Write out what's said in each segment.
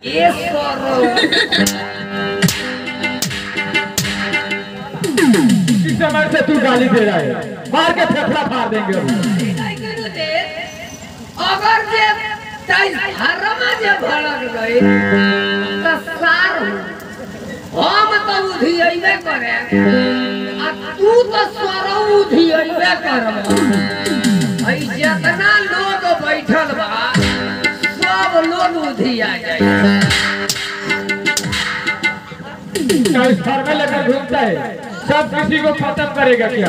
ये सरो इस समय से तू गाली दे रहा है मार के फेफड़ा फाड़ देंगे अभी अगर जे ताई हरमा जे भड़क गई त सार हो। हम तो उधियबे करे आ तू तो स्वरो उधियबे करब हई जितना लोग बैठल बा सब लोग उधिया जाए क्या इस घर में लेकर घूमता है सब किसी को खत्म करेगा क्या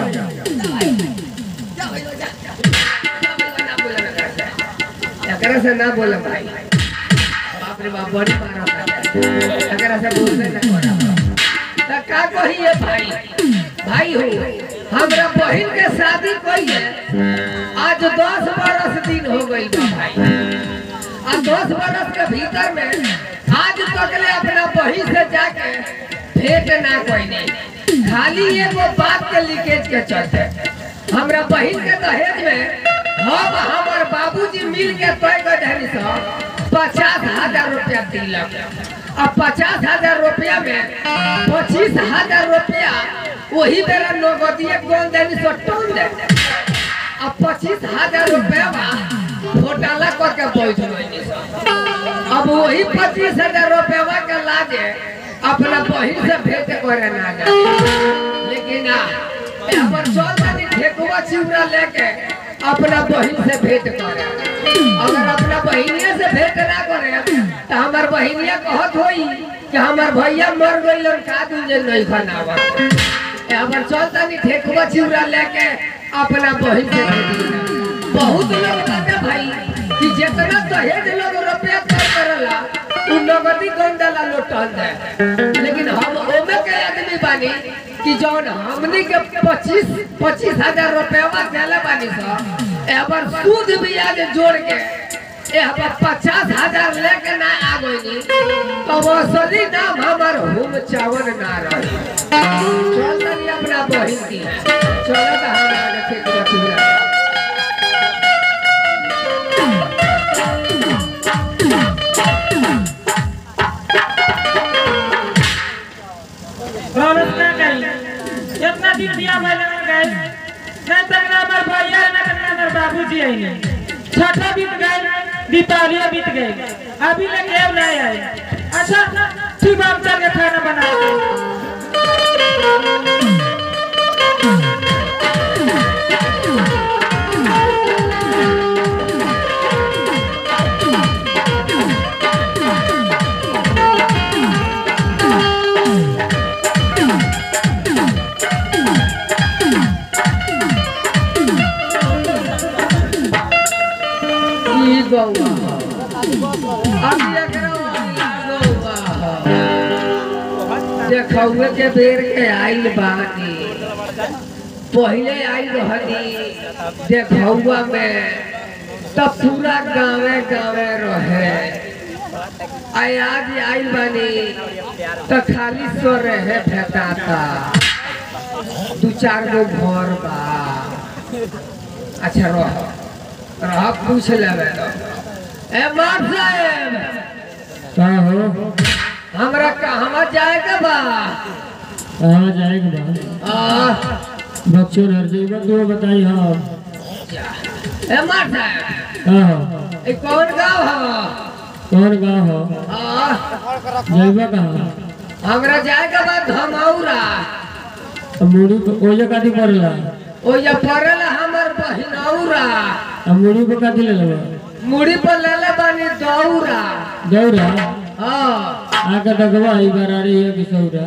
एकरा से ना बोले भाई बाप रे बाप बड़ी मारा एकरा से बोलते ना कोना त का कहिए भाई भाई हो हमरा बहन के शादी कई है आज दस बरस दिन हो गई बा भाई आ दस बरस के भीतर में आज तक ले अपना बहन से जाके भेंट ना कोई खाली एगो बात के लीकेज के चलते हमरा बहन के दहेज में हम हमर बाबूजी मिल के तय कर देनी सो पचास हजार रुपया दिलक अब पचास हजार रुपया में पच्चीस हजार रुपया वही बेरा नगदिए गोल देनी सो टोन दे अब पच्चीस हजार रुपया घोटाला करके बैठ गई अब वही पच्चीस हजार रुपया के लाजे अपना बहिन से भेंट करे ना जा लेकिन ना अपन चल जानी ठेकुआ चिवड़ा लेके अपना बहिन से भेंट करे अगर अपना बहिनिया से भेंट ना करे तो हमार बहिनिया कहत होई कि हमार भैया मर गइल और का दूजे नहीं खानावा हमार चल जानी ठेकुआ चिवड़ा लेके अपना बहिन से भेंट करे बहुत लोग कहते भाई कि जितना दहेज लोग रुपया कर करला उ नगदी गंडला लोटल दे लेकिन हम ओमे के आदमी बानी कि जौन हमनी के पच्चीस पच्चीस हजार रुपया देले बानी सो एबर सूद ब्याज जोड़ के एहबर पचास हजार लेके ना आ गई तो असली नाम हमार हुम चावन ना रही चल तनी अपना बहिन की चलो तो हमरा के ठीक बचुरा व्यवस्था करी इतना दिन दिया भले में गए न तक ना हमार भैया न तक ना हमार बाबूजी आइले छठा बीत गए दीपावली बीत गए अभी ले केव नहीं आए अच्छा ठीक बात चल के खाना बना ई गौवा अभी एकरा वाली गौवा देखौए के बेर के आइल बानी पहिले आइल रहनी देखौआ में तब पूरा गाँवे गाँवे रहे आई आज आइल बानी तो खाली सो रहे भेटाता दू चार गो घर बा अच्छा रह रह पूछ लेबे तो ए मार साहेब का हो हमरा कहवा जाए के बा कहाँ जाएगा बा आ, बच्चों हर जगह तो बताई हाँ ए मार साहेब का हो ए कौन गाँव हो कौन गाँव हो आ, जैबा कहाँ हमरा जाए के बा धमौरा अब मुड़ी को ओजा काटी पड़ला ओ ये पड़ल हमर बहिनौरा अब मुड़ी को काटी ले लेबा मुड़ी पर लेले बानी दौरा दौड़ा हाँ आके देखबा ई बरारी है कि सौरा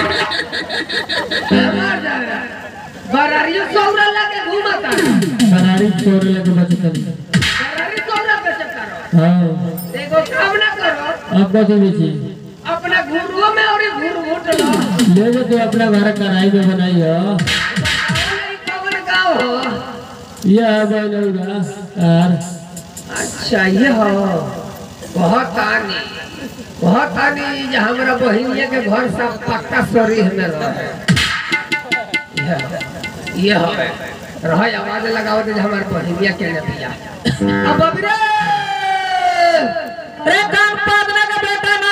ए मार साहेब बरारियो सौरा लगे घूमता बरारी छोड़ लेके बचतन बरारी सौरा पे चक्कर हाँ देखो काम ना करो अब कैसे बेची अपना घुरुओ में और घुर घुट लो ले जो तू अपना घर कढ़ाई में बनाई हो कौन गाँव हो यह है बनौरा यार अच्छा ये हो बहुत आनी बहुत आनी जे हमरा बहिनिया के घर सब पक्का शरीर में रहे ये हो, ये हो रह आवाज लगाओ जे हमार बहिनिया के ने बिया अब अबरे रे कान पादना का बेटा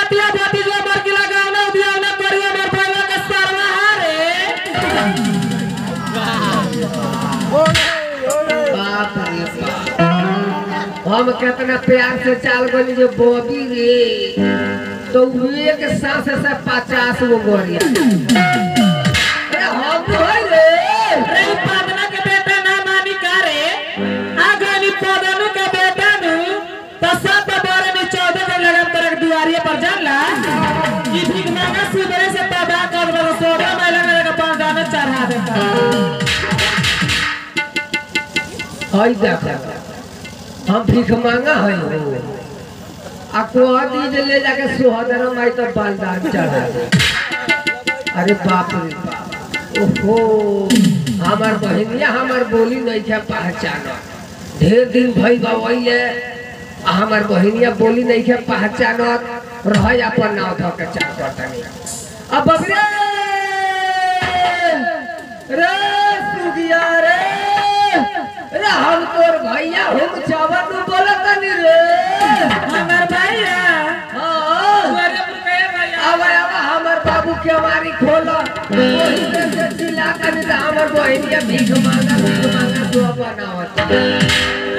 हम कितना प्यार से चाल गनी जो बॉबी रे तो उ एक सांस से पचास गो गोरिया अरे हम तो है रे अरे ई पदना के बेटा ना मानी का रे आगे नी पदनु के बेटा नु तो सब बारे में चौदह के लगन तरक दुआरिये पर जानला ई भीख मांगा सुबह से तबाह कर दो सोडा मैला में का पांच दाना चढ़ा देता हई देखो हम भीख मांगा है हो आ को दीज ले जाके सुहदर माई तो बालदान चढ़ा दे अरे बाप रे बाप ओहो हमार बहनिया हमार बोली नहीं है पहचान ढेर दिन भई गवैले आ हमार बहनिया बोली नहीं है पहचान रह अपन नाव धो के चार बटनी अब बबरे रे सुगिया रे रे हम तोर भैया हम चावल में बोलत नहीं रे हमार भैया हाँ दुआरिये पर कहे भैया अब अब हमर बाबू के हमारी खोलो वही से से चिल्ला कर दे हमर बहन के भीख मांगा भीख मांगा तो बनावत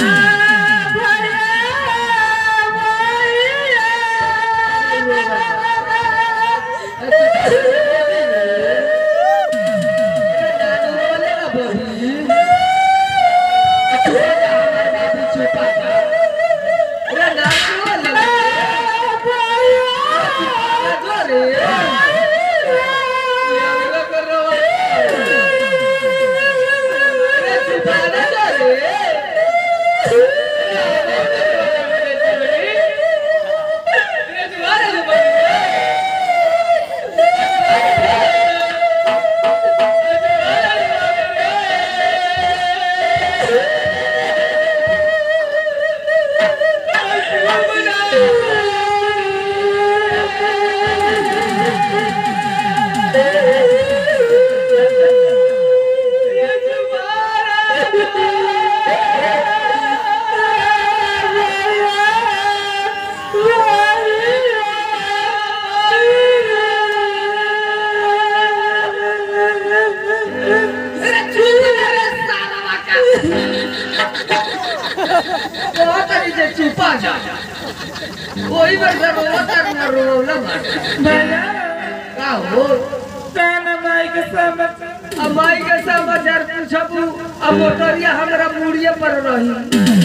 चुपा जा वही पर सब रोतर न रोला मार भैया का हो काना माई के समझ अब माई के समाचार पूछबू अब मोटरिया हमरा मुड़िए पर रही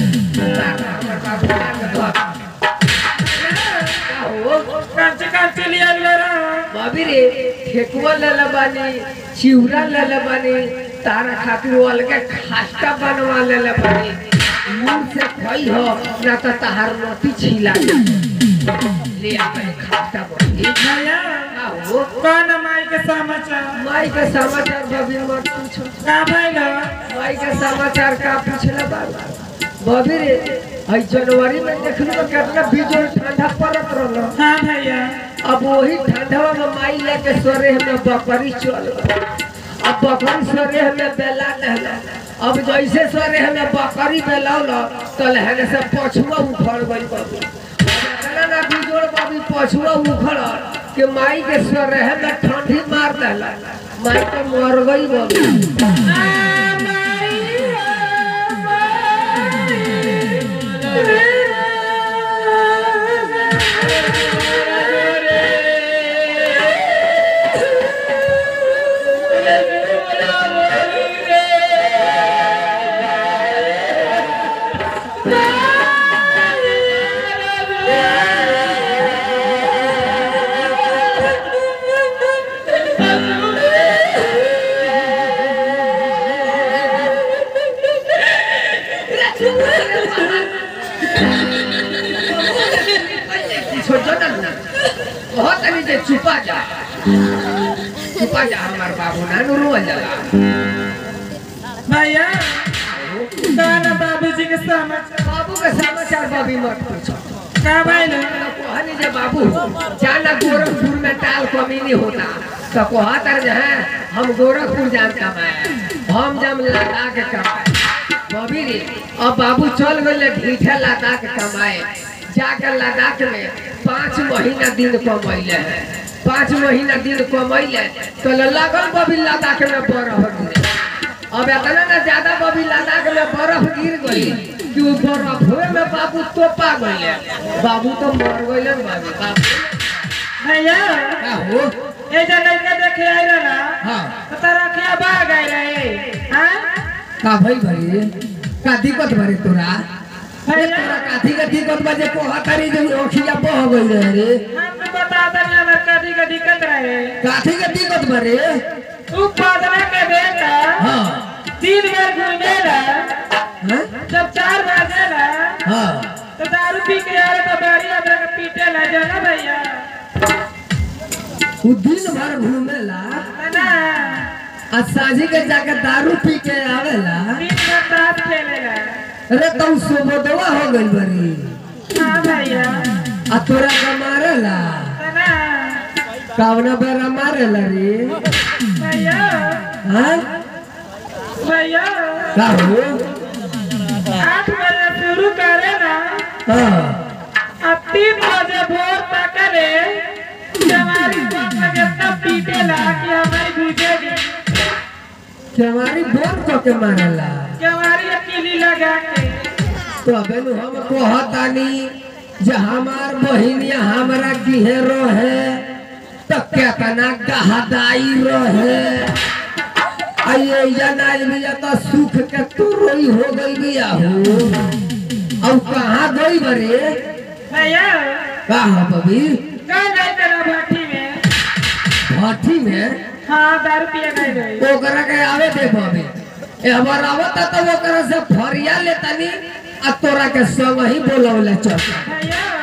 का हो कांचे कांचे लिया ले रहा भाभी रे ठेकुआ ले ले बानी चिवड़ा ले ले बानी तारा खातिर वो अलगे खास्ता बनवा ले ले बानी मुंह से खोई हो ना तो तहार मोती छिला ले अपन खास्ता बनी भैया का हो काना माई के समाचार माई के समाचार भाभी मत पूछो का भैया माई के समाचार का पूछले बाबा भाभी रे हई जनवरी में देखलू तो कितना बिजोड़ ठंडा पड़त रहलो हाँ भैया अब वही ठंडवा में माई लेके सोरे में बकरी चल गई। अब बकरी सोरे में बेला दहला अब जैसे सोरे में बकरी बेलौल तो लहने से पछुआ उखड़ गई बाबू इतना ना बिजोड़ बाबी पछुआ उखड़ कि माई के सोरे में ठंडी मार दहला माई तो मर गई बाबू छोड़ो ना ना बहुत अभी जे छुपा जा छुपा जा हमार बाबू ना नुरू जाला भैया काना बाबूजी के समाचार बाबू के समाचार बाबी मत पूछो का भैया कहनी जे बाबू जाना गोरखपुर में टाल कमीनी होता तो कहतर जे है हम गोरखपुर जान कमाए हम जब लद्दाख कमाए बबी रे अब बाबू चल गए ढीठे लद्दाख कमाए जाकर लद्दाख में पाँच महीना दिन कमैले है पाँच महीना दिन कमैले तो लगल बबी लद्दाख में बर्फ गिरे अब इतना ना ज्यादा बबी लद्दाख में बर्फ गिर गई कि कि वो बर्फे में बाबू तोपा गइले बाबू तो मर गइले रे बाबू बाबू भैया का हो ये जो लड़का देखे आई रहा हाँ तो तारा क्या भाग आई रहे हाँ का भाई भाई का दिक्कत भरे तोरा ए, भैया तोरा काथी का दिक्कत बजे को हतारी जो ओखिया बह गई रहे रे हमने बता दनी हमारे कदी का दिक्कत रहे काथी का दिक्कत भरे तू पादना के बेटा हाँ तीन बार घूमेला हाँ जब चार बजेला हाँ तो दारू पी के आवे तो बारी हमरा के पीटे ला जाना भैया उ दिन भर घूमेला ना आ साझी के जाके दारू पी के आवेला दिन भर ताश खेलेला अरे तुम सुबोधवा हो गई बरी हाँ भैया आ तोरा का मारेला ना कावना बेरा मारेला रे भैया हाँ भैया का हो आठ बजे शुरू करे ना हाँ अब तीन बजे भोर तक रे हमारी बात लगे तब पीटे ला कि हमारी बुझेगी कि हमारी बोल को के मारेला कि हमारी अकेली लगा के तो अबे नु हम कहतानी जे हमार बहिनिया हमरा किहे रहे तो केतना गहदाई रहे आइए जनाज बिया तो सुख के तो रोई हो गई बिया हो अब कहाँ गई बरे भैया कहा बबी कहाँ गए तेरा भट्टी में भट्टी में हाँ दारू पिए गए गए ओकरा के आवे दे बबी ए हमार आवत तो ओकरा से फरिया लेतानी आ तोरा के संग ही बोलवले चल भैया